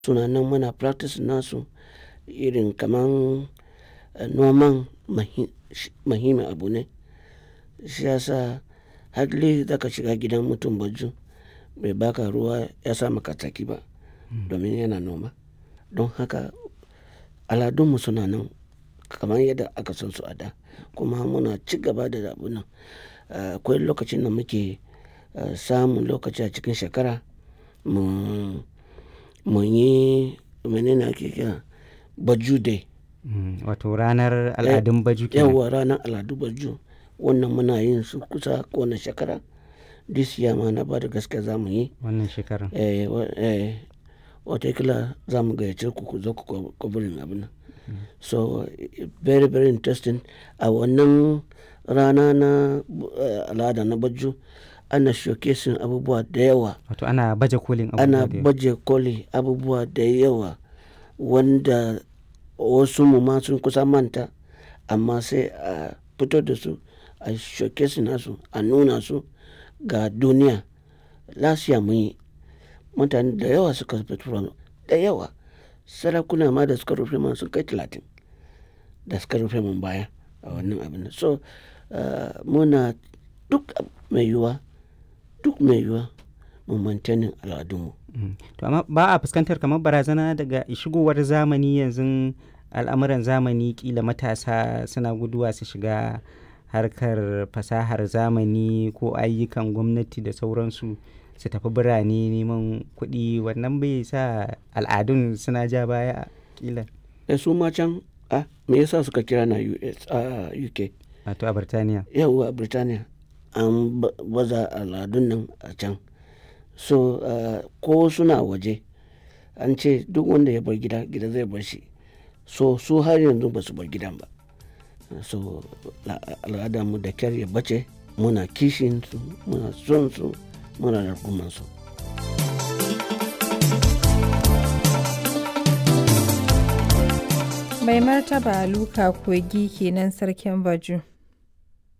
suna nan muna practice nasu irin kaman noman muhimmin abu ne. Shi ya sa hardly za ka shiga gidan mutum baju bai baka ruwa ya sa maka tsaki ba domin yana noma. Don haka aladunmu suna nan kamar yadda aka san su a da kuma muna ci gaba da abun nan. Akwai lokacin da muke samun lokaci a cikin shekara mu, mu yi mene ne ake kira Baju day. Wato ranar al'adun baju kenan. Yauwa ranar al'adu baju. Wannan muna yin su kusa kowane shekara. This year ma na bada gaskiya za mu yi. Wannan shekarar. Eh, eh, watakila za mu gayyace ku ku zo ku covering abun nan. So very very interesting. A wannan rana na al'ada na baju ana showcasing abubuwa da yawa. Wato ana baje kolin abubuwa Ana da yawa. baje koli abubuwa da yawa wanda wasu mu ma sun kusa manta amma sai a fito da su a showcasing nasu a nuna su ga duniya. Last year mun yi mutane da yawa suka fito da yawa. Sarakuna ma da suka rufe mana sun kai talatin da suka rufe mun baya a wannan abun nan. So muna duk mai yiwuwa, duk mai yiwuwa mu maintaining al'adunmu. To amma ba a fuskantar kamar barazana daga shigowar zamani yanzu al'amuran zamani ƙila matasa suna guduwa su shiga harkar fasahar zamani ko ayyukan gwamnati da sauransu su tafi birane neman kuɗi wannan bai sa al'adun suna ja baya ƙila. Eh su ma can a me yasa suka kira na US a UK? Wato a Birtaniya. Yauwa a Birtaniya an baza al'adun nan a can. So ko suna waje an ce duk wanda ya bar gida, gida zai bar shi. So su har yanzu ba su bar gidan ba. So al'adarmu da ƙyar ya bace muna kishin su, muna son su, muna rungumar su. Mai martaba Luka Kogi kenan sarkin Baju.